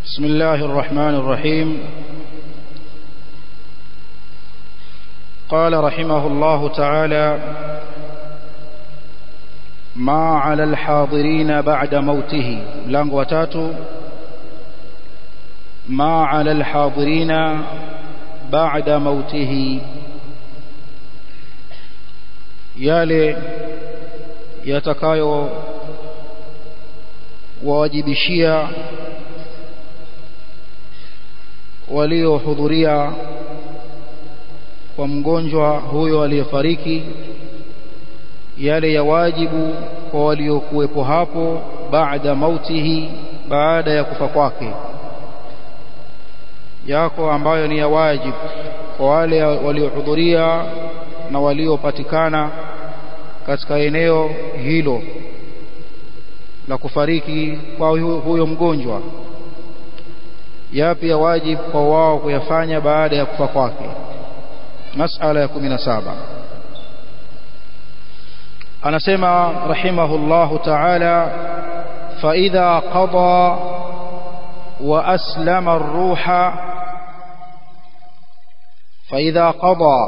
بسم الله الرحمن الرحيم قال رحمه الله تعالى ما على الحاضرين بعد موته ملango wa tatu ما على الحاضرين بعد موته yale yatakayo wawajibishia waliohudhuria kwa mgonjwa huyo aliyefariki yale ya wajibu kwa waliokuwepo hapo baada mautihi baada ya kufa kwake yako ambayo ni ya wajibu kwa wale waliohudhuria na waliopatikana katika eneo hilo la kufariki kwa huyo mgonjwa yapi ya wajibu kwa wao kuyafanya baada ya kufa kwake masala ya 17 anasema rahimahullahu ta'ala fa idha qada wa aslama ar-ruha fa idha qada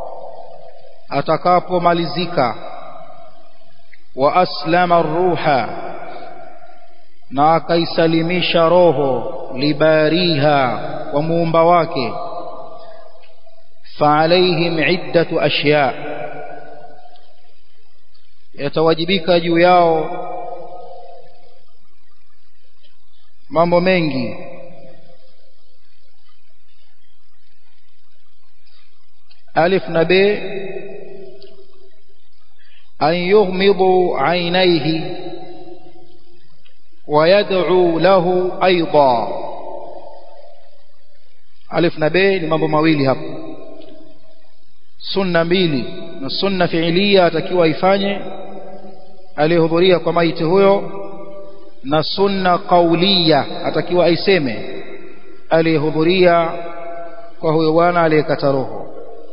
atakapomalizika wa aslama ar-ruha na akaisalimisha roho libariha wa muumba wake فعليهم عدة أشياء yatawajibika juu yao mambo mengi alif na b an yughmidu aynayhi wa yad'u lahu aidan alif na b ni mambo mawili hapo sunna mbili na sunna fiilia atakiwa ifanye aliyehudhuria kwa maiti huyo na sunna kaulia atakiwa aiseme aliyehudhuria kwa huyo bwana aliyekata roho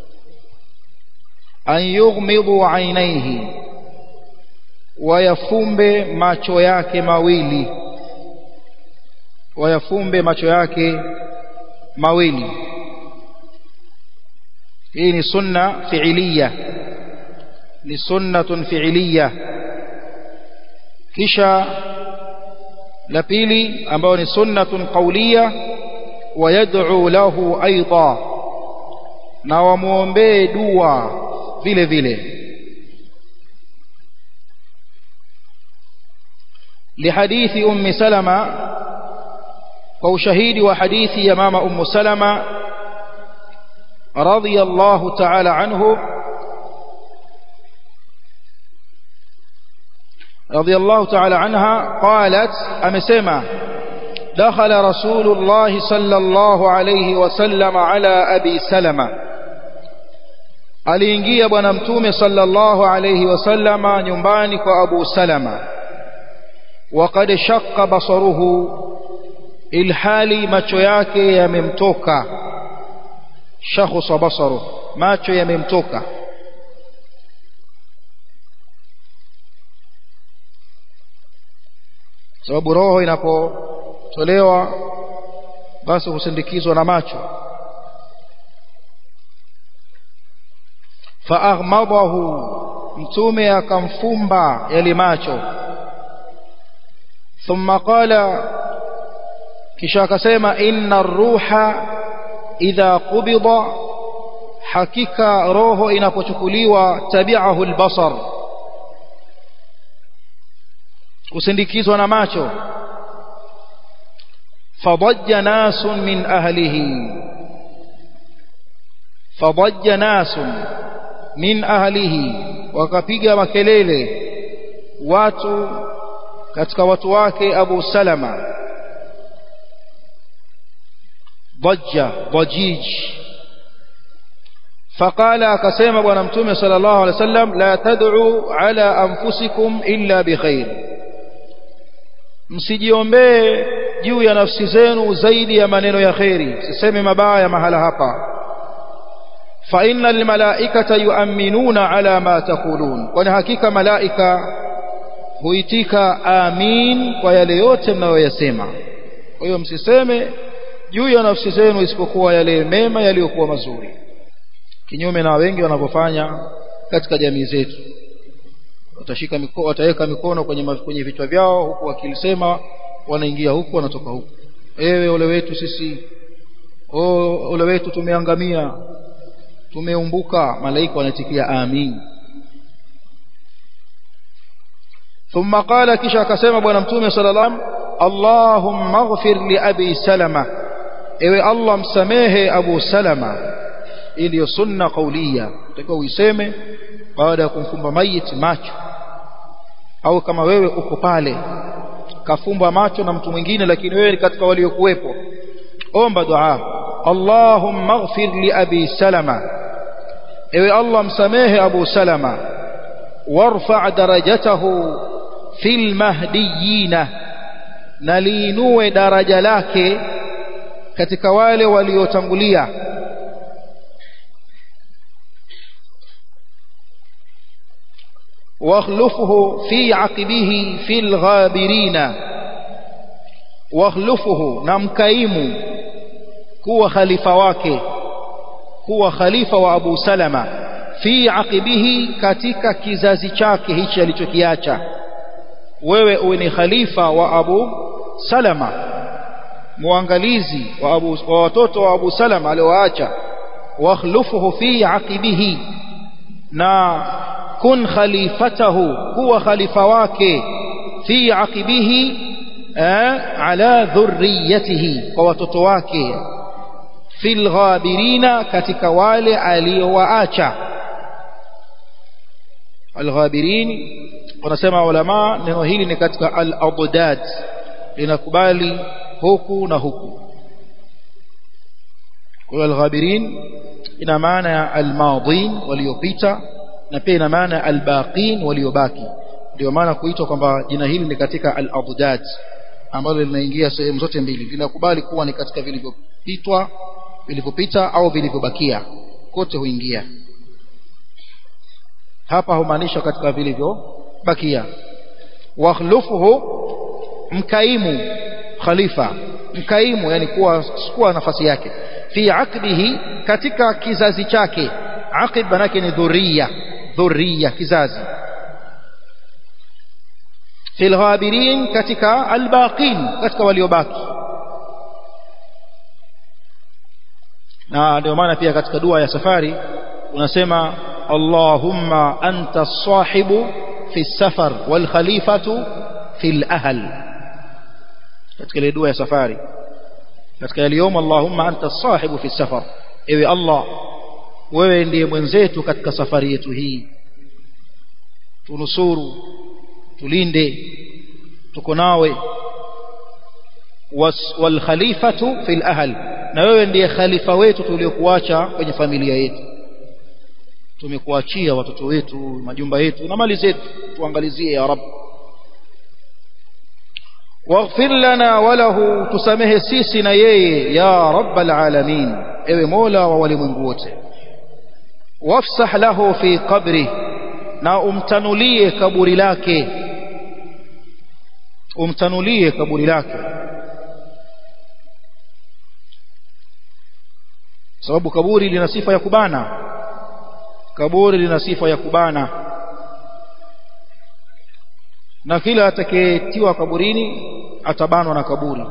an yughmidu ainaihi wayafumbe macho yake mawili wayafumbe macho yake mawili hii ni sunna fiiliya ni sunnatun fiiliya kisha la pili ambayo ni sunnatun qawliya wayad'u lahu aidha na wamuombee dua vile vile لحديث أم سلمة وشهيد وحديث يا ماما أم سلمة رضي الله تعالى عنه رضي الله تعالى عنها قالت أمسما دخل رسول الله صلى الله عليه وسلم على أبي سلمة aliingia bwana mtume sallallahu alayhi wasallama nyumbani kwa Abu Salama waqad shaqqa basaruhu ilhali macho yake yamemtoka shakhsa basaru macho yamemtoka sababu roho inapotolewa basi husindikizwa na macho faaghmadahu mtume akamfumba yale macho thumma qala kisha akasema inna ar-ruha idha qubida hakika roho inapochukuliwa tabi'ahu al-basar usindikizwa na macho fadajja nasun min ahlihi fadajja nasun min ahlihi wakapiga makelele watu katika watu wake Abu Salama ضجة ضجيج فقال akasema bwana mtume sallallahu alaihi wasallam la tad'u ala anfusikum illa bikhair msijiombee juu ya nafsi zenu zaidi ya maneno ya khairi siseme mabaya mahala hapa fa innal malaikata yu'minuna ala ma taqulun kwani hakika malaika huitika amin kwa yale yote mnayoyasema kwa hiyo msiseme juu ya nafsi zenu isipokuwa yale mema yaliyokuwa mazuri kinyume na wengi wanavyofanya katika jamii zetu watashika mikono wataweka mikono kwenye kwenye vichwa vyao huku wakilisema wanaingia huku wanatoka huku ewe ole wetu sisi o ole wetu tumeangamia tumeumbuka malaika wanatikia amin ثم قال kisha akasema bwana mtume sallallahu alaihi wasallam Allahumma ighfir li abi salama ewe Allah msamehe Abu Salama ili sunna kaulia utakiwa uiseme baada ya kumfumba mayit macho au kama wewe uko pale kafumba macho na mtu mwingine lakini wewe ni katika waliokuwepo omba dua Allahumma ighfir li abi salama ewe Allah msamehe Abu Salama warfa darajatahu fil mahdiyina na liinue daraja lake katika wale waliotangulia واخلفه في عقبه في الغابرين واخلفه نمكايم كوا خليفه wake kuwa khalifa wa Abu Salama fi aqibihi katika kizazi chake hichi alichokiacha wewe uwe ni khalifa wa Abu Salama muangalizi wa Abu wa watoto wa Abu Salama aliowaacha wakhlufuhu fi aqibihi na kun khalifatahu huwa khalifa wake fi aqibihi ala dhurriyatihi kwa watoto wake fil ghabirina katika wale aliowaacha alghabirin wanasema ulama neno hili ni katika al-adad linakubali huku na huku kwa alghabirin ina maana ya almadin waliopita na pia ina maana ya albaqin waliobaki ndio maana kuitwa kwamba jina hili ni katika al-adad ambalo linaingia sehemu zote mbili linakubali kuwa ni katika vilivyopitwa vilivyopita au vilivyobakia kote huingia hapa humaanisha katika vilivyobakia wakhlufuhu mkaimu khalifa mkaimu yani kuwa kuwa nafasi yake fi aqbihi katika kizazi chake aqib manake ni dhurriya dhurriya kizazi fil ghabirin katika albaqin katika waliobaki na ndio maana pia katika dua ya safari unasema Allahumma anta sahibu fi safar wal khalifatu fil ahl katika ile dua ya safari katika yaliyomo Allahumma anta sahibu fi safar ewe Allah wewe ndiye mwenzetu katika safari yetu hii tunusuru tulinde tuko nawe wal khalifatu fil ahl na wewe ndiye khalifa wetu tuliokuacha kwenye familia yetu tumekuachia watoto wetu majumba yetu na mali zetu tuangalizie ya rab waghfir lana walahu tusamehe sisi na yeye ya rabbal alamin ewe mola wa walimwengu wote wafsah lahu fi qabri na umtanulie kaburi lake umtanulie kaburi lake sababu kaburi lina sifa ya kubana kaburi lina sifa ya kubana na kila atakayetiwa kaburini atabanwa na kaburi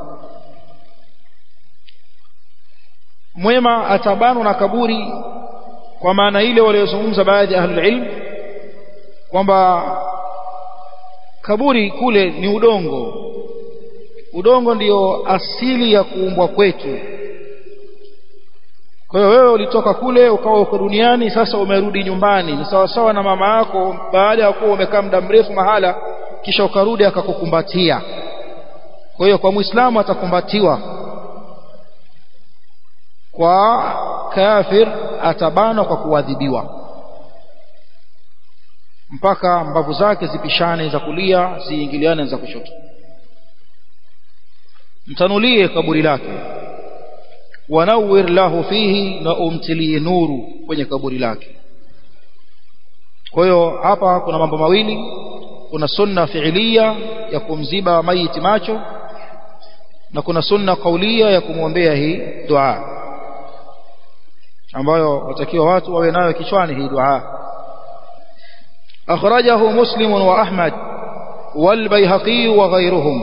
mwema atabanwa na kaburi kwa maana ile waliozungumza baadhi ya ahlul ilm kwamba kaburi kule ni udongo udongo ndiyo asili ya kuumbwa kwetu kwa hiyo wewe ulitoka kule ukawa uko duniani sasa umerudi nyumbani ni sawa sawa na mama yako baada ya kuwa umekaa muda mrefu mahala kisha ukarudi akakukumbatia kwa hiyo kwa muislamu atakumbatiwa kwa kafir atabanwa kwa kuadhibiwa mpaka mbavu zake zipishane za kulia ziingiliane za kushoto mtanulie kaburi lake wanawir lahu fihi na umtilie nuru kwenye kaburi lake kwa hiyo hapa kuna mambo mawili kuna sunna fiilia ya kumziba maiti macho na kuna sunna kaulia ya kumwombea hii dua ambayo watakiwa watu wawe nayo kichwani hii dua akhrajahu muslim wa ahmad wal bayhaqi wa ghayruhum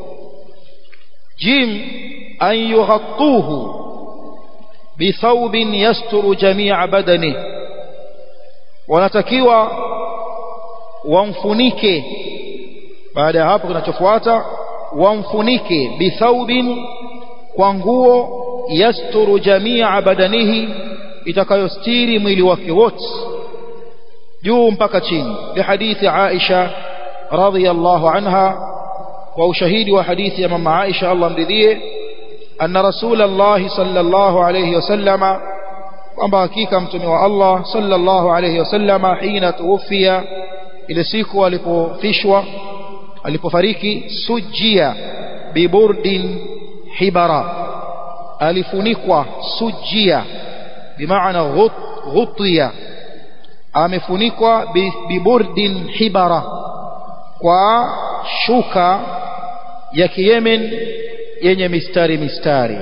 jim an yughattuhu بثوب يستر جميع بدنه wanatakiwa wamfunike baada ya hapo kinachofuata wamfunike bithaubin kwa nguo yasturu jamia badanihi itakayostiri mwili wake wote juu mpaka chini bihadithi Aisha radhiyallahu anha kwa ushahidi wa hadithi ya mama Aisha Allah mridhie anna rasulullah sallallahu alayhi wasallama kwamba hakika mtume wa Allah sallallahu alayhi wasallama hina tuwafia ile siku alipofishwa alipofariki sujia biburdin hibara alifunikwa sujia bimaana ghutiya amefunikwa biburdin hibara kwa shuka ya kiyemen yenye mistari mistari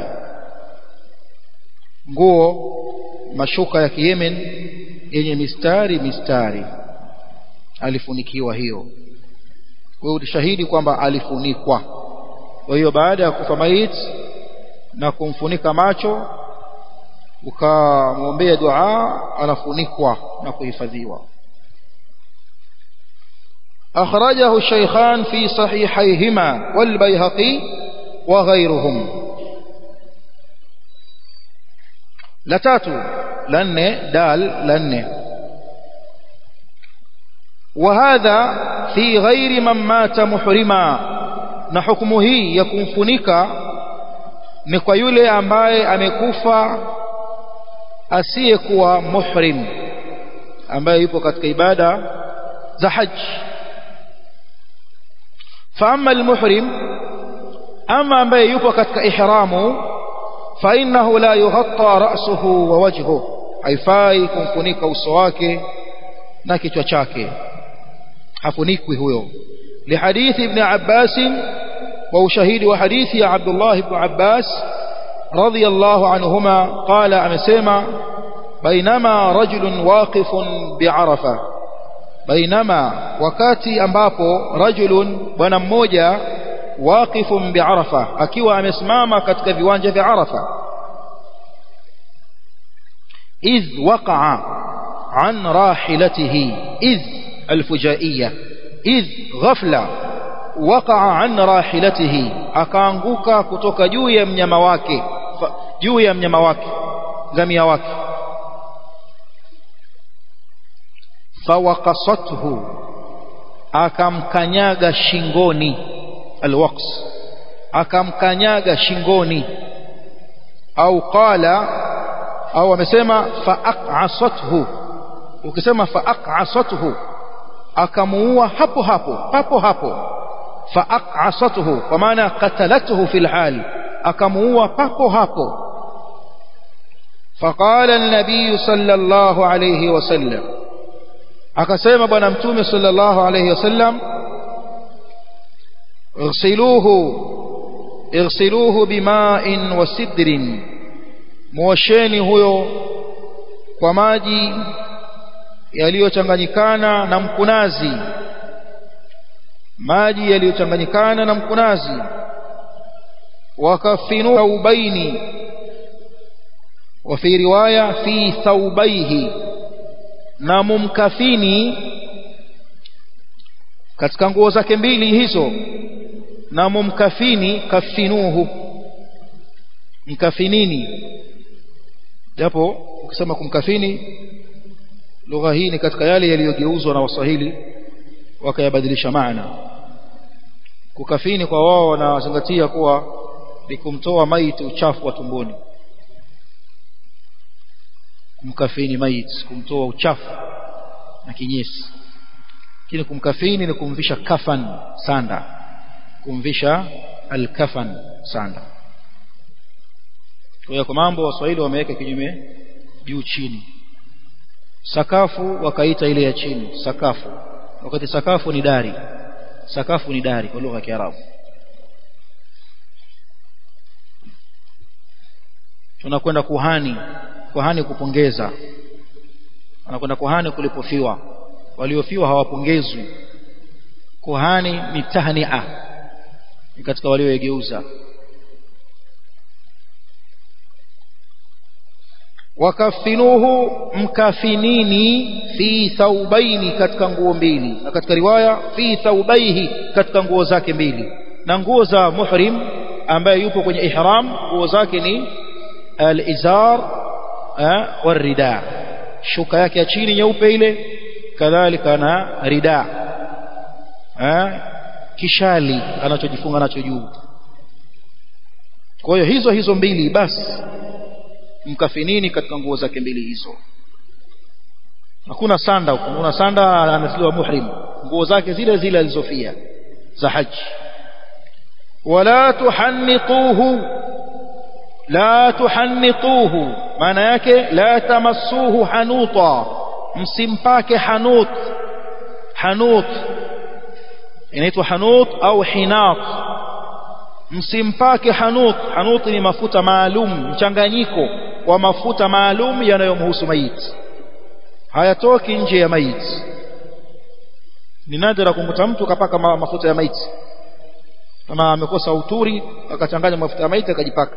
nguo mashuka ya kiyemen yenye mistari mistari alifunikiwa hiyo kwa hiyo shahidi kwamba alifunikwa kwa hiyo baada ya kufa maiti na kumfunika macho ukamwombea dua anafunikwa na kuhifadhiwa أخرجه الشيخان في صحيحيهما والبيهقي وغيرهم لتاتو لن دال لن وهذا في غير من مات محرما na hukumu hii ya kumfunika ni kwa yule ambaye amekufa asiyekuwa muhrim ambaye yupo katika ibada za haji فأما المحرم أما ambaye yupo katika ihramu فإنه لا يغطى رأسه ووجهه haifai kumfunika uso wake na kichwa chake hafunikwi huyo لحديث ابن عباس وشهيد وحديث عبد الله بن عباس رضي الله عنهما قال أمسيما بينما رجل واقف بعرفة بينما wakati ambapo rajulun bwana mmoja waqifun bi'arafa akiwa amesimama katika viwanja vya Arafa idh waqa'a an rahilatihi idh alfujaiyya idh ghafla waqa'a an rahilatihi akaanguka kutoka juu ya mnyama wake juu ya mnyama wake ngamia wake fawaqasathu akamkanyaga shingoni alwaqs akamkanyaga shingoni au qala au amesema faaqasathu ukisema faaqasathu akamuua hapo hapo papo hapo faaqasathu kwa maana qatalathu fil hal akamuua papo hapo فقال النبي صلى الله عليه وسلم akasema bwana mtume sallallahu alayhi wasallam اغسلوه اغسلوه بماء وسدر muosheni huyo kwa maji yaliyochanganyikana na mkunazi maji yaliyochanganyikana na mkunazi wakafinu thawbaini wa fi riwaya fi thawbaihi na mumkafini katika nguo zake mbili hizo na mumkafini kafinuhu mkafinini japo ukisema kumkafini lugha hii ni katika yale yaliyogeuzwa na waswahili wakayabadilisha maana kukafini kwa wao wanazingatia kuwa ni kumtoa maiti uchafu wa tumboni kumkafini maiti kumtoa uchafu na kinyesi lakini kumkafini ni kumvisha kafan sanda kumvisha alkafan sanda kwa hiyo kwa mambo waswahili wameweka kinyume juu chini sakafu wakaita ile ya chini sakafu wakati sakafu ni dari sakafu ni dari kwa lugha ya Kiarabu tunakwenda kuhani kuhani kupongeza anakwenda kuhani kulipofiwa waliofiwa hawapongezwi kuhani ni tahnia ni katika walioegeuza wakafinuhu mkafinini fi thaubaini katika nguo mbili na katika riwaya fi thaubaihi katika nguo zake mbili na nguo za muhrim ambaye yupo kwenye ihram nguo zake ni al-izar warida shuka yake ya chini nyeupe ile kadhalika na rida kishali anachojifunga nacho juu kwa hiyo hizo hizo mbili basi mkafinini katika nguo zake mbili hizo hakuna sanda huko una sanda anasiliwa muhrim nguo zake zile zile alizofia za haji wala tuhannituhu la tuhannituhu maana yake la tamassuhu hanuta msimpake hanut hanut inaitwa hanut au hinat msimpake hanut hanut ni mafuta maalum mchanganyiko wa mafuta maalum yanayomhusu maiti hayatoki nje ya maiti ni nadra kumkuta mtu kapaka mafuta ya maiti kama amekosa uturi akachanganya mafuta ya maiti akajipaka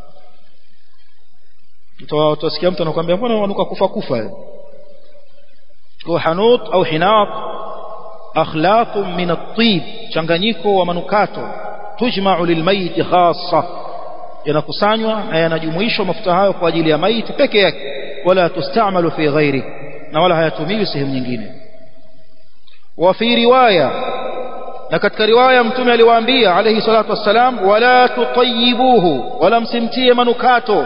utasikia mtu anakuambia mbona wanuka kufa kufa kwa hanut au hinat akhlaq min at-tib changanyiko wa manukato tujma'u lilmayit khassa yanakusanywa na yanajumuishwa mafuta hayo kwa ajili ya maiti peke yake wala tustamalu fi ghairi na wala hayatumiwi sehemu nyingine wa fi riwaya na katika riwaya mtume aliwaambia alayhi salatu wassalam wala tutayibuhu wala msimtie manukato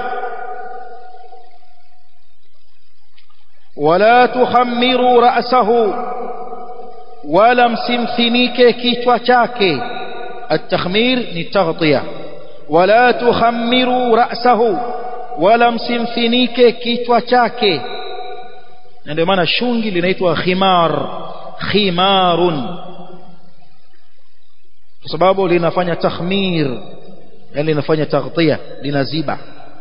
wala tuhammiru ra'sahu wala msimfinike kichwa chake التخمير للتغطية ولا تخمروا رأسه ولا msimfinike kichwa chake ndio maana shungi linaitwa khimar khimarun kwa sababu linafanya takhmir yani linafanya taghtia linaziba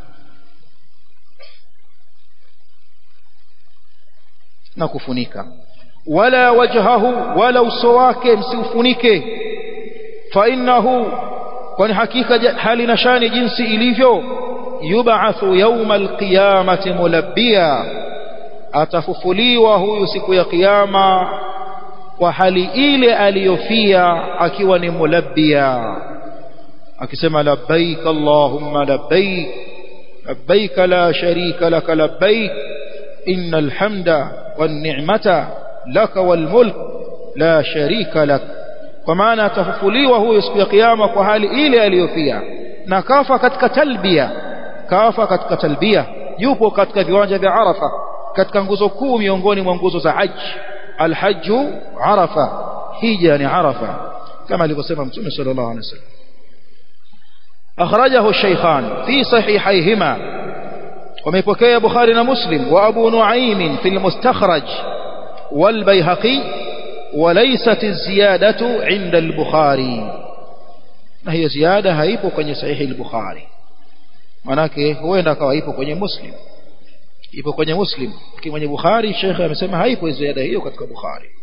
na kufunika wala wajhahu wala uso wake msiufunike فإنه kwani hakika hali na shani jinsi ilivyo yub'athu yawma alqiyamati mulabbiya atafufuliwa huyu siku ya kiyama kwa hali ile aliyofia akiwa ni mulabbiya akisema labbaik allahumma labbaik labbaik la sharika lak labbaik innal hamda wan ni'mata lak wal mulk la sharika lak kwa maana atafufuliwa huyo siku ya kiyama kwa hali ile aliyofia na kafa katika talbia kafa katika talbia yupo katika viwanja vya Arafa katika nguzo kuu miongoni mwa nguzo za haji alhajju Arafa hija ni Arafa kama alivyosema mtume sallallahu alaihi wasallam أخرجه الشيخان في صحيحيهما وميبكي بخاري ومسلم وأبو نعيم في المستخرج والبيهقي وليست الزيادة عند البخاري na hiyo ziada haipo kwenye sahihi al-Bukhari manake huenda akawa ipo kwenye Muslim ipo kwenye Muslim lakini kwenye Bukhari Sheikh amesema haipo ziada hiyo katika Bukhari